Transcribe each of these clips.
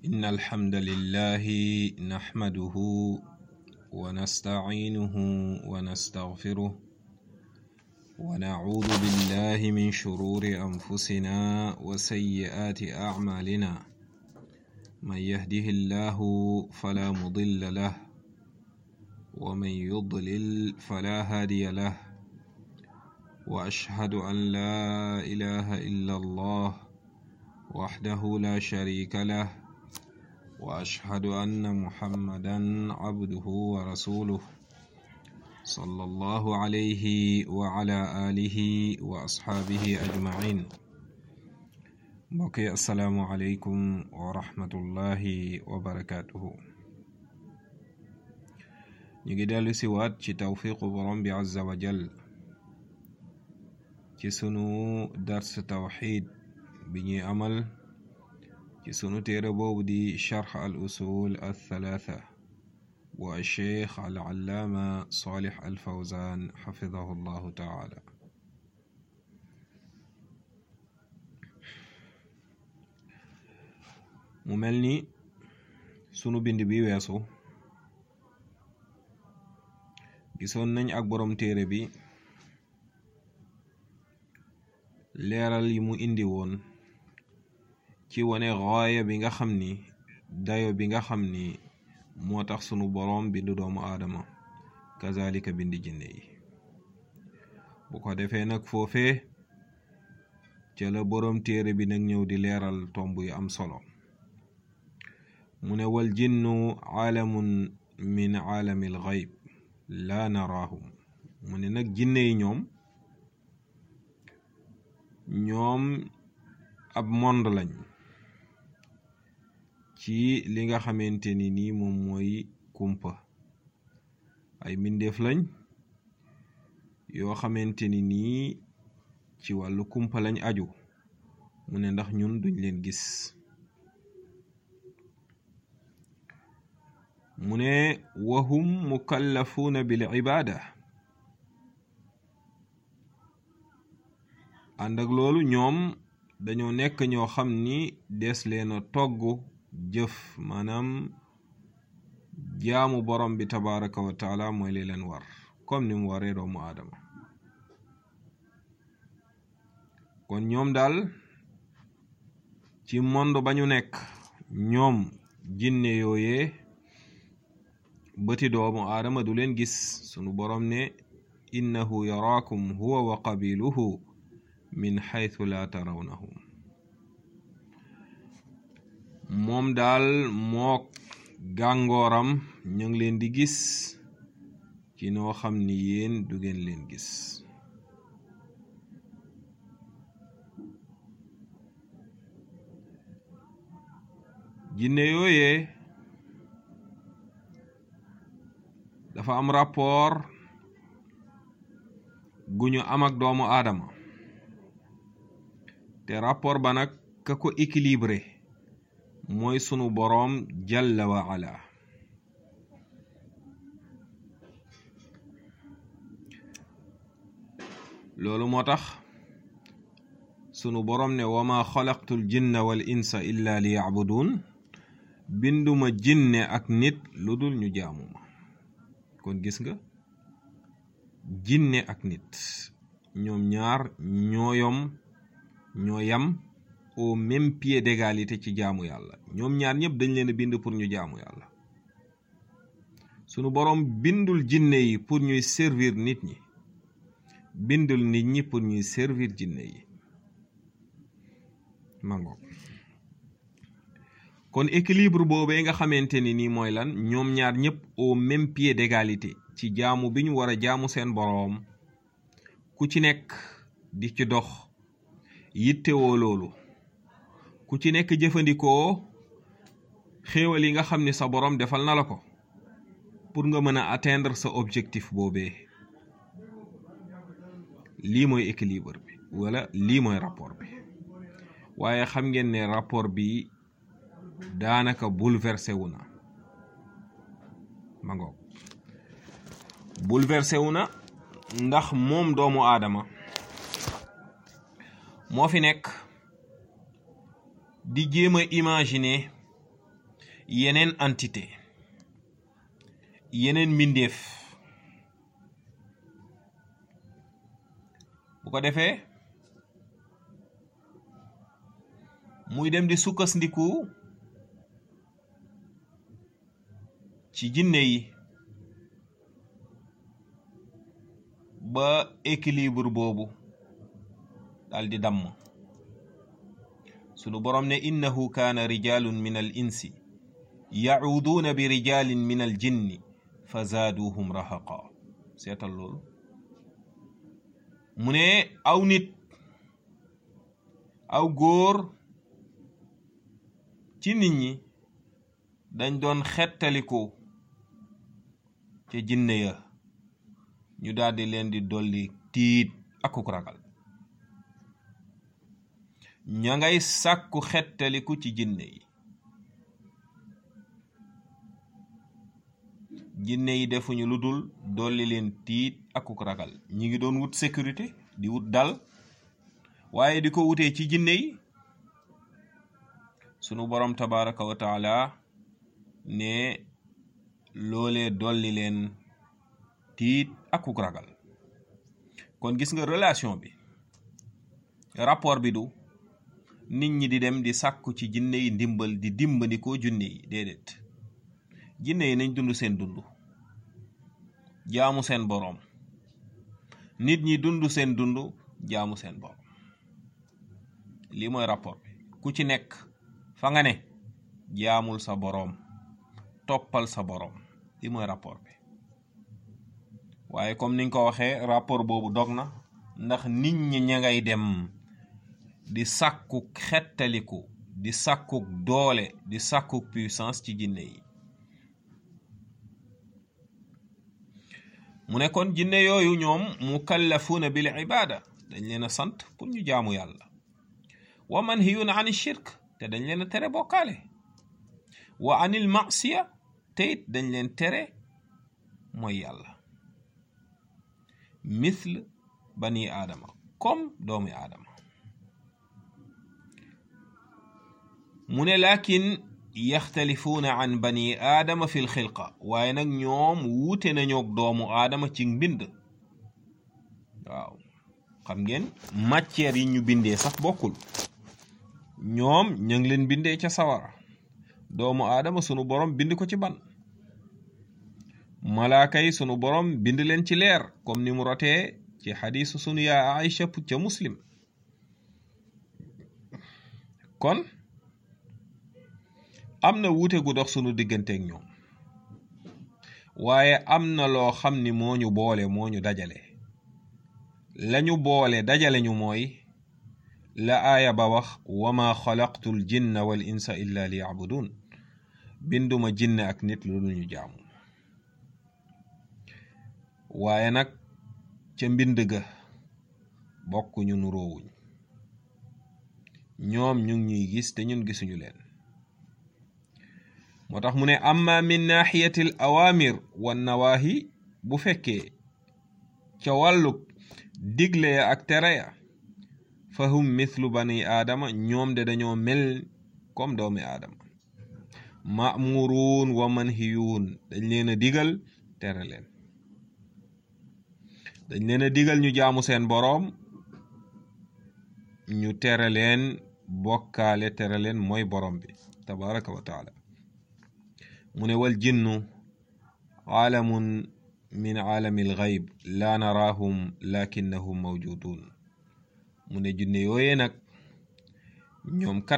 إن الحمد لله نحمده ونستعينه ونستغفره ونعوذ بالله من شرور أنفسنا وسيئات أعمالنا من يهده الله فلا مضل له ومن يضلل فلا هادي له وأشهد أن لا إله إلا الله وحده لا شريك له واشهد ان محمدا عبده ورسوله صلى الله عليه وعلى اله واصحابه اجمعين mbokki asalaamu aleykum wa rahmatullahi wa barakatuhu ñu ngi dellu si waat ci tawfiqu borom bi azza wa jal ci sunu dars tawxid bi ñuy amal ci sunu téere boobu di charx al usul al thalatha bu alcheikh al allaama salih al fawzan xafidahu llahu taala mu mel ni sunu bind bi weesu gisoon nañ ak borom téere bi leeral yi mu indi woon ci wane gaaya bi nga xam ni dayo bi nga xam ni moo tax sunu boroom bindu doomu aadama kazalika bindi jinne yi bu ko defee nag foofee ca la boroom téere bi nag ñëw di leeral tomb yu am solo mu ne wal jinnu aalamun min aalamil gayb laa naraahum mu ne nag jinne yi ñoom ñoom ab monde lañ ci li nga xamante ni nii moom mooy kumpa ay mbindeef lañ yoo xamante ni nii ci wàllu kumpa lañ aju mu ne ndax ñun duñ leen gis mu ne wahum mukallafuuna bil ibaada ànd ak loolu ñoom dañoo nekk ñoo xam ni des leen a togg jëf maanaam jaamu borom bi tabaraka wa taala mooy li leen war comme ni mu waree doomu aadama kon ñoom daal ci monde ba ñu nekk ñoom jinne yooyee bëti doomu aadama du leen gis sunu borom ne innahu yaraakum huwa wa qabiluhu min xaytu laa tarawnahum moom daal mook gàngooram ñu ngi leen di gis ci noo xam ni yéen du ngeen leen gis jinne yooyee dafa am rapport gu ñu am ak doomu aadama te rapport ba nag ka ko équilibré mooy sunu boroom jalla wa ala loolu moo tax sunu boroom ne wama xalaqtul jinna wal insa illa li yacbudun binduma jinne ak nit lu dul ñu jaamuma kon gis nga jinne ak nit ñoom ñaar ñooyom ñoo yam au même pied d'égalité ci jaamu yàlla ñoom ñaar ñëpp dañ leen a bind pour ñu jaamu yàlla sunu boroom bindul jinne yi pour ñuy servir nit ñi bindul nit ñi pour ñuy servir jinne yi mango kon équilibre boobee nga xamante ni nii mooy lan ñoom ñaar ñëpp au même pied d'égalité ci jaamu bi ñu war a jaamu seen boroom ku ci nekk di ci dox yittewoo loolu ku ci nekk jëfandikoo xéewal yi nga xam ni sa boroom defal na la ko pour nga mën a atteindre sa objectif boobee lii mooy équilibre bi wala lii mooy rapport bi waaye xam ngeen ne rapport bi daanaka bouleversé wu na ma ngoog bouleversé wu na ndax moom doomu aadama moo fi nekk di jéem a imaginer yeneen entité yeneen mbindeef bu ko defee muy dem di sukkandiku ci jinne yi ba équilibre boobu dal di damm sunu borom ne innahu kaana rijalun min al insi yacuuduuna bi rijalin min al jinni fa zaaduhum rahaqa seetal loolu mu ne aw nit aw góor ci nit ñi dañ doon xettaliku ca jinne ya ñu daldi leen di dolli tiit akuk ragal ña ngay sàkku xettaliku ci jinne yi jinne yi defuñu lu dul dolli leen tiit akuk ragal ñi ngi doon wut sécurité di wut dal waaye di ko wutee ci jinne yi sunu borom tabaraka wa taala ne loolee dolli leen tiit akuk ragal kon gis nga relation bi rapport bi du nit ñi di dem di sàkku ci jinne yi ndimbal di dimbandikoo junne yi déedéet jinne yi nañ dund seen dund jaamu seen boroom nit ñi dund seen dund jaamu seen boroom lii mooy rapport bi ku ci nekk fa nga ne jaamul sa boroom toppal sa boroom lii mooy rapport bi waaye comme niñ ko waxee rapport boobu dog na ndax nit ñi ña ngay dem di sàkkuk xettaliku di sàkkuk doole di sàkkuk puissance ci jinne yi mu ne kon jinne yooyu ñoom mukallafuuna bil ibaada dañ leen a sant pour ñu jaamu yàlla wa manhiyuuna an shirk te dañ leen a tere bokkaale wa anil masiya te it dañ leen tere mooy yàlla mithl bani aadama comme doomi aadama mu ne lakin yaxtalifuuna an bani aadama fi lxilqa waaye nag ñoom wuute nañoog doomu aadama ci mbind waaw xam ngeen matière yi ñu bindee sax bokkul ñoom ña ngi leen bindee ca sawara doomu aadama sunu borom bind ko ci ban malaaka yi sunu borom bind leen ci leer comme ni mu rotee ci xadiisu sunu yaa Aïcha ca muslim kon am na wuute gu dox sunu digganteeg ñoom waaye am na loo xam ni moo ñu boole moo ñu dajale lañu boole dajale ñu mooy la aaya ba wax wama xalaqtu l jinna wal insa illa li yabudun binduma jinne ak nit lu dul ñu jaamu waaye nag ca mbind ga bokk ñu nuroowuñ ñoom ñu ngi ñuy gis te ñun gisuñu leen moo tax mu ne amma min naxiyati l awamir wa nawahi bu fekkee ca wàllug digle ya ak tere ya fahum mithlu bani aadama ñoom de dañoo mel comme doomi aadama mamuruun wa manhiyuun dañ leen a digal tere leen dañ leen a digal ñu jaamu seen boroom ñu tere leen bokkaale tere leen mooy boroom bi tabaraka wa taala mu ne wal jinnu aalamun min aalami alxayb laa naraahum lakinnahum mawjudun mu ne junne yooyee nag ñoom kat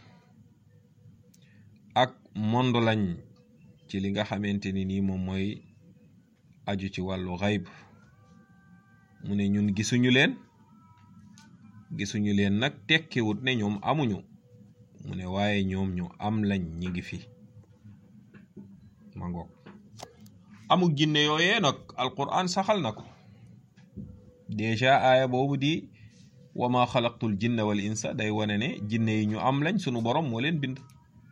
ak monde lañ ci li nga xamante ni nii moom mooy aju ci wàllu xayb mu ne ñun gisuñu leen gisuñu leen nag tekkiwut ne ñoom amuñu mu ne waaye ñoom ñu am lañ ñi ngi fi ma ngoog amuk jinne yooyee nag alquran saxal na ko déjà aaya boobu di wama xalaqtul jinna wal insa day wane ne jinne yi ñu am lañ sunu borom moo leen bind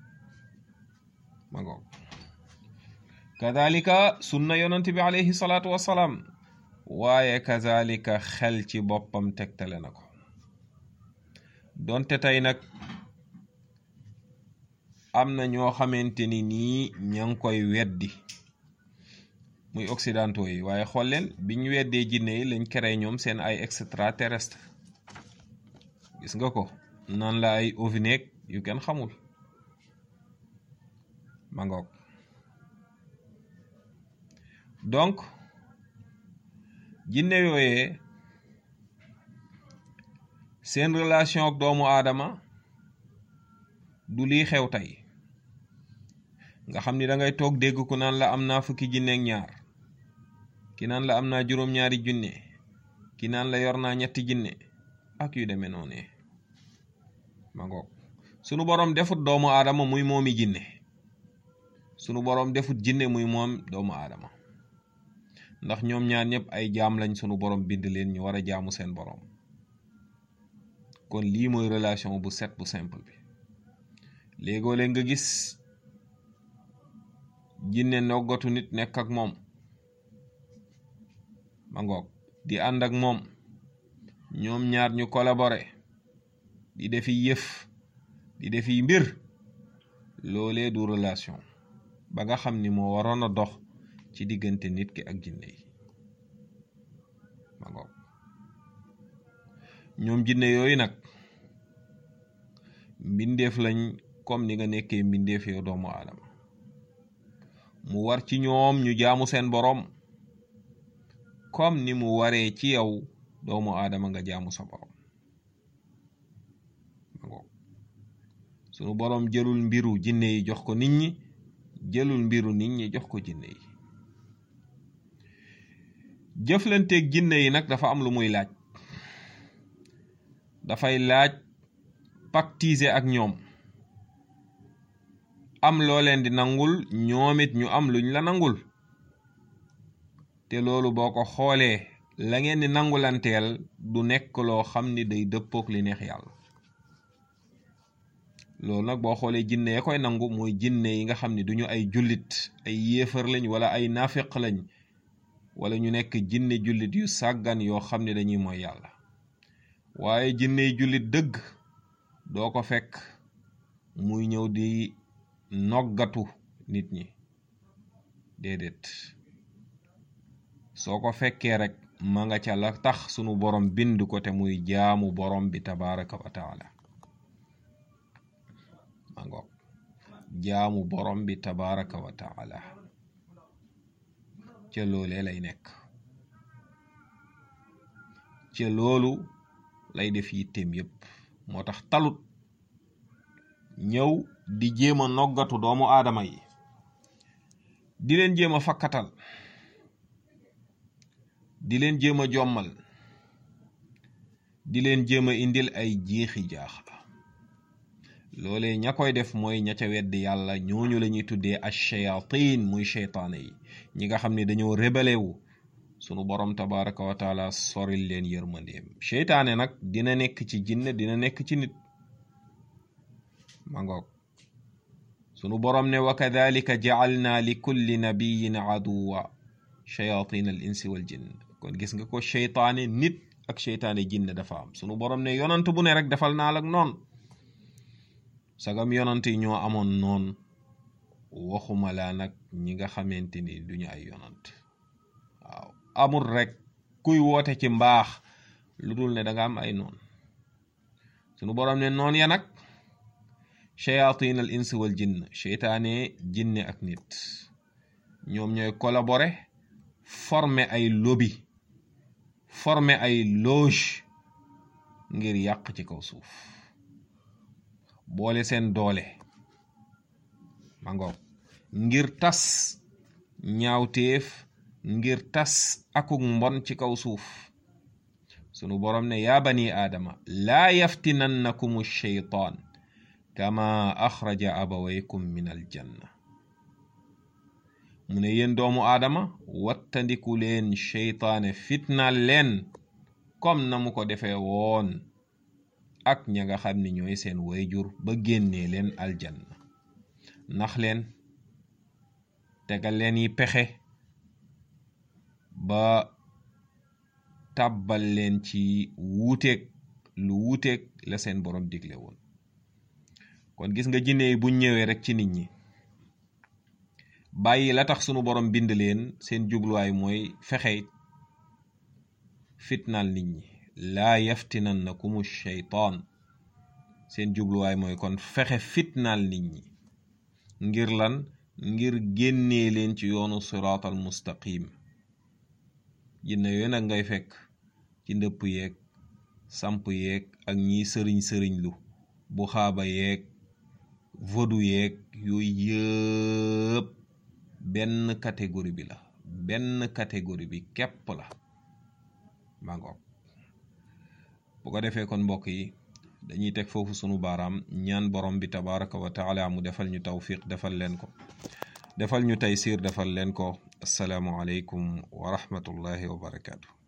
ma ngoog kadalika sunna yonent bi alayhi salaatu wassalaam waaye kazalika xel ci boppam tegtale na ko donte tey nag am na ñoo xamante ni nii ña ngi koy weddi muy occidentaux yi waaye xool leen biñ weddee jinne yi lañ créé ñoom seen ay extraterrestre gis nga ko nan la ay ovineeg yu kenn xamul ma ngoog donc jinne yooyee seen relation ak doomu aadama du lii xew tey nga xam ni da ngay toog dégg ku naan la am naa fukki jinne ak ñaar ki naan la am naa juróom-ñaari junne ki naan la yor naa ñetti jinne ak yu demee noonee ma ngoog sunu boroom defut doomu aadama muy moomi jinne sunu boroom defut jinne muy moom doomu aadama ndax ñoom ñaar ñëpp ay jaam lañ sunu boroom bind leen ñu war a jaamu seen boroom kon lii mooy relation bu set bu simple bi léegoo léeg nga gis jinne noggatu nit nekk ak moom ma ngoog di ànd ak moom ñoom ñaar ñu collaboré di defi yëf di defi mbir loolee du relation ba nga xam ni moo waroon a dox ci diggante nit ki ak jinne yi ma ngoog ñoom jinne yooyu nag mbindeef lañ comme ni nga nekkee mbindeef yow doomu aadama mu war ci ñoom ñu jaamu seen boroom comme ni mu waree ci yow doomu aadama nga jaamu sa boroom ma ngoog sunu boroom jëlul mbiru jinne yi jox ko nit ñi jëlul mbiru nit ñi jox ko jinne yi jëflanteeg jinne yi nag dafa am lu muy laaj dafay laaj pactiser ak ñoom am loo leen di nangul ñoom it ñu am luñ la nangul te loolu boo ko xoolee la ngeen di nangulanteel du nekk loo xam ni day dëppook li neex yàlla loolu nag boo xoolee jinne ya koy nangu mooy jinne yi nga xam ni duñu ay jullit ay yéefar lañ wala ay nafiq lañ wala ñu nekk jinne jullit yu sàggan yoo xam ne dañuy mooy yàlla waaye jinne jullit dëgg doo ko fekk muy ñëw di noggatu nit ñi déedéet soo ko fekkee rek ma nga ca la tax sunu borom bind ko te muy jaamu borom bi tabaraka wa taala ma ngoog jaamu borom bi tabaraka wa taala ca loolee lay nekk ca loolu lay def yitteem yépp moo tax talut ñëw di jéem a noggatu doomu aadama yi di leen jéem a fakkatal di leen jéem a jommal di leen jéem a indil ay jiixi jaaxa loolee ña koy def mooy ña ca weddi yàlla ñooñu la ñuy tuddee ash-shayatin muy cheytaane yi ñi nga xam ne dañoo rébélé wu sunu borom tabaraka wa taala soril leen yërmandeem cheytaane nag dina nekk ci jinne dina nekk ci nit ma ngoog sunu borom ne wa kadalika jacalna li kulli nabiyin aduwa shayatin al insi wal jinn kon gis nga ko cheytaane nit ak cheytaane jinne dafa am sunu borom ne yonant bu ne rek defal naa lak noon sagam yonant yi ñoo amoon noon waxuma laa nag ñi nga xamante ni duñu ay yonant waaw amul rek kuy woote ci mbaax lu dul ne danga am ay noon sunu borom ne noon ya nag shayatin al ins wal jinn cheytaane jinne ak nit ñoom ñooy collaborer former ay lobby former ay loge ngir yàq ci kaw suuf boole seen doole ma ngoog ngir tas ñaawteef ngir tas akuk mbon ci kaw suuf sunu borom ne yaa bani aadama laa yaftinannakum sheytaan kama axraja abawaykum min aljanna mu ne yéen doomu aadama wattandiku leen cheytaane fitnaal leen comme na mu ko defee woon ak ña nga xam ni ñooy seen wayjur ba génnee leen aljanna nax leen tegal leen yi pexe ba tàbbal leen ci wuuteeg lu wuuteeg la seen borom digle woon kon gis nga jinne yi buñ ñëwee rek ci nit ñi bàyyi la tax sunu borom bind leen seen jubluwaay mooy fexe fitnaal nit ñi laa yaftinannakumu shaytaan seen jubluwaay mooy kon fexe fitnaal nit ñi ngir lan ngir génnee leen ci yoonu siraatal mustaqim jinne yooyu nag ngay fekk ci ndëpp yeeg samp yeeg ak ñiy sëriñ sëriñ lu bu xaaba yeeg vodu yeeg yooyu yëpp benn catégorie bi la benn catégorie bi képp la maa ngoog bu ko defee kon mbokk yi dañuy teg foofu sunu baaraam ñaan borom bi tabaraka wa taala mu defal ñu tawfiq defal leen ko defal ñu taysiir defal leen ko asalaamu aleykum wa rahmatullahi wa barakaatu